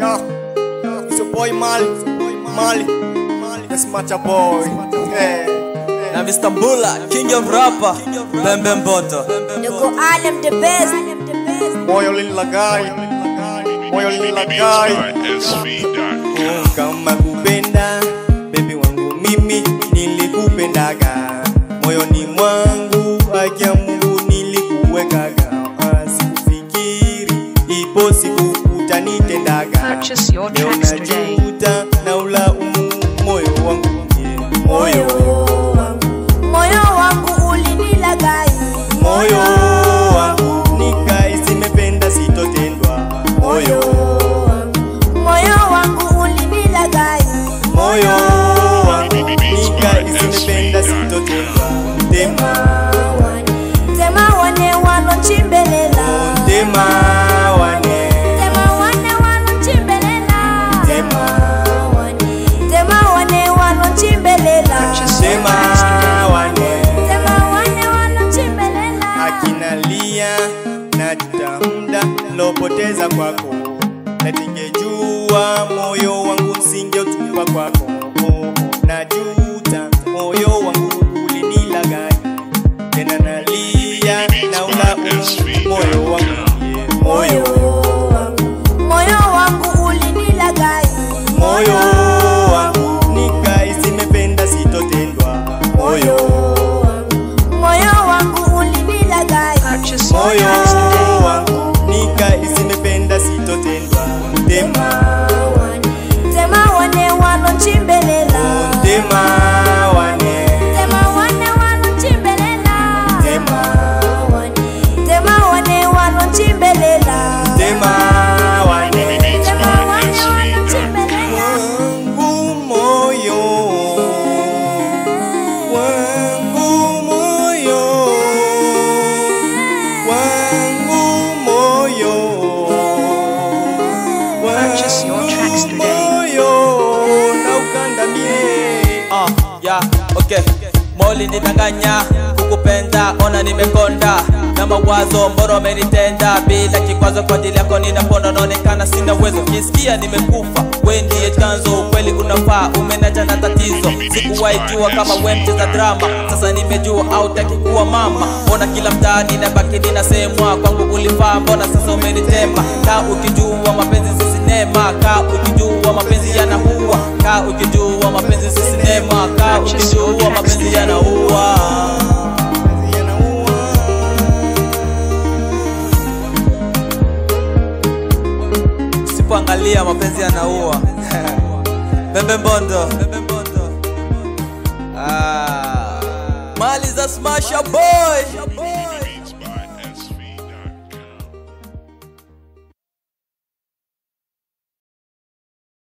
Yo, it's your boy Mali, Mali, that's Macha boy. Hey, na Mr. Mbula, king of rapper, Bembe Mboto. Niko Alem the best. moyo linilagai, moyo linilagai. Kama kupenda baby wangu mimi nilikupendaga moyoni mwangu, haki ya Mungu nilikuwekaga, Ah, sikufikiri ipo siku utanitendaga. Purchase your Leo tracks today. najuta na ulaumu moyo wangu yeah. moyo Moyo wangu ulinilagai. moyo wangu nikai simependa sitotendwa moyo Moyo wangu ulinilagai. moyo wangu nikai simependa sitotendwa tema Tema wane wanochimbelela. tema wane Tema wane wanochimbelela. tema Tema wane wanochimbelela. Purchase your tema tracks today. wane Tema wane wanochimbelela. akinalia na jutamda lopoteza kwako na ningejua moyo wangu singeutupa kwako najuta moyo wangu ulinilagai tena nalia na ulaumu moyo wangu yeah. moyo Moyo wangu ulinilagai. moyo wangu nikai simependa sitotendwa moyo Moyo wangu ulinilagai. Purchase your moyo tracks today. wangu nikai simependa sitotendwa tema Tema wane wanochimbelela. tema wane Tema wane wanochimbelela. tema Tema wane wanochimbelela. tema wane Tema wane wanochimbelela. wangu moyo wangu moyo wangu moyo Purchase your tracks today. moyo na ukandamie Ah, yeah, okay. Moli nidanganya kukupenda, ona nimekonda na mawazo mboro amenitenda bila kikwazo kwa ajili yako ninaponda, naonekana sina uwezo, kisikia nimekufa, we ndiye chanzo, ukweli unafaa, umenacha na tatizo, sikuwahi jua kama we mcheza drama, sasa nimejua hautaki kuwa mama, mbona kila mtaani nabaki ninasemwa, kwangu ulifaa, mbona sasa umenitema, kaa ukijua mapenzi si sinema, kaa ukijua mapenzi yanaua, kaa ukijua mapenzi si sinema, kaa ukijua mapenzi yanaua. Usipoangalia mapenzi yanaua. Bembe Mbondo. Ah. Mali za Smasher Boy.